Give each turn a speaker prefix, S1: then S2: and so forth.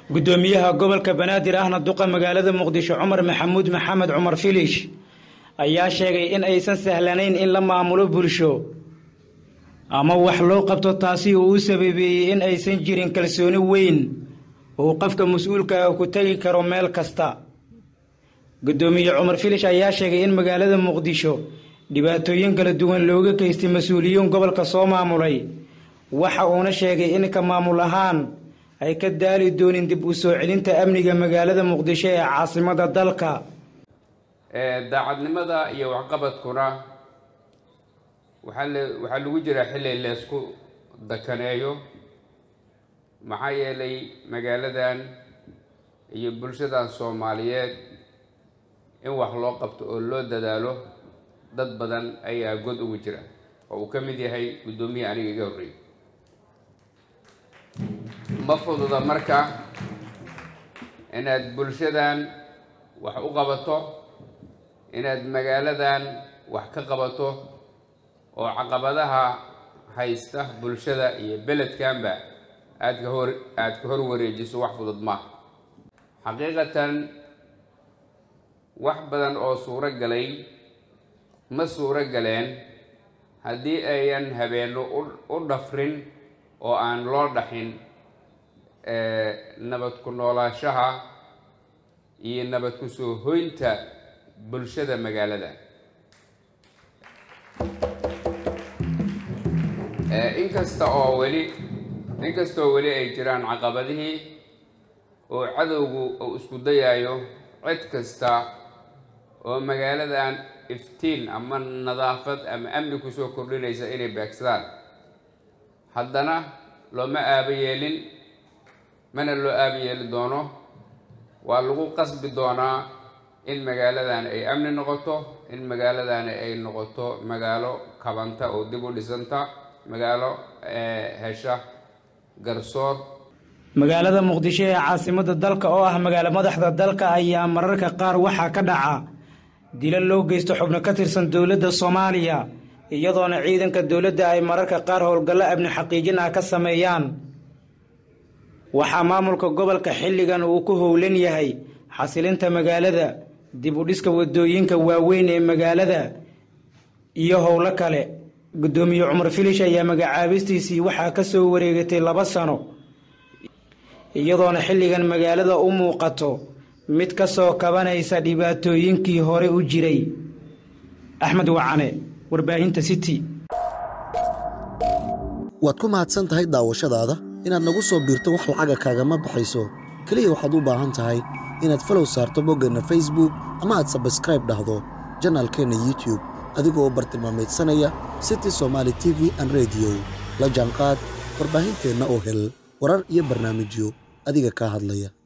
S1: gudoomiyaha gobolka banaadir ahna duqa magaalada muqdisho cumar maxamuud maxamed cumar filish ayaa sheegay in aysan sahlanayn in la maamulo bulsho ama wax loo qabto taasi uu u sababeeyey in aysan jirin kalsooni weyn uu qofka mas-uulka ah ku tegi karo meel kasta gudoomiye cumar filish ayaa sheegay in magaalada muqdisho dhibaatooyin kala duwan looga geystay mas-uuliyiin gobolka soo maamulay waxa uuna sheegay in ka maamul ahaan ay ka daali doonin dib u soo celinta amniga magaalada muqdisho ee caasimada dalka
S2: daacadnimada iyo waxqabadkuna waxaa waxaa lagu jiraa xilli leysku dakaneeyo maxaa yeelay magaaladan iyo bulshadan soomaaliyeed in wax loo qabto oo loo dadaalo dad badan ayaa god ugu jira oo uu ka mid yahay guddoomiye aniga iga horreeyay ma fududa marka inaad bulshadan wax u qabato inaad magaaladan wax ka qabato oo caqabadaha haysta bulshada iyo beledkanba aad ka hor aada ka hor wareejiso wax fudud maaha xaqiiqatan wax badan oo suuro galay ma suuro galeen haddii ayan habeenno u dhafrin oo aan loo dhaxin nabad ku noolaashaha iyo nabad ku soo hoynta bulshada magaalada inkasta oo weli inkastoo weli ay jiraan caqabadihii oo cadowgu uu isku dayayo cid kasta oo magaaladan iftiin ama nadaafad ama amni kusoo kordhinaysa inay beegsadaan haddana looma aaba yeelin mana loo aaba yeeli doono waa lagu qasbi doonaa in magaaladan ay amni noqoto in magaaladani ay noqoto magaalo kabanta oo dib u dhisanta magaalo hesha garsoor
S1: magaalada muqdisho ee caasimada dalka oo ah magaalo madaxda dalka ayaa mararka qaar waxaa ka dhaca dila loo geysto xubno ka tirsan dowladda soomaaliya iyadoona ciidanka dowladda ay mararka qaar howlgallo amni xaqiijin ah ka sameeyaan waxaa maamulka gobolka xilligan uu ku howlan yahay xasilinta magaalada dib u dhiska wadooyinka waaweyn ee magaalada iyo howlo kale guddoomiye cumar filish ayaa magacaabistiisii waxaa ka soo wareegatay laba sano iyadoona xilligan magaalada u muuqato mid ka soo kabanaysa dhibaatooyinkii hore u jiray axmed wacane warbaahinta city
S3: waad ku mahadsan tahay daawashadaada inaad nagu soo biirto wax lacaga kaagama baxayso keliya waxaad u baahan tahay inaad falow saarto boggeenna facebook ama aad sabskraib dhahdo janaalkeenna youtube adigoo bartilmaamaydsanaya city somaali t v an rediyo la jaanqaad warbaahinteenna oo hel warar iyo barnaamijyo adiga kaa hadlaya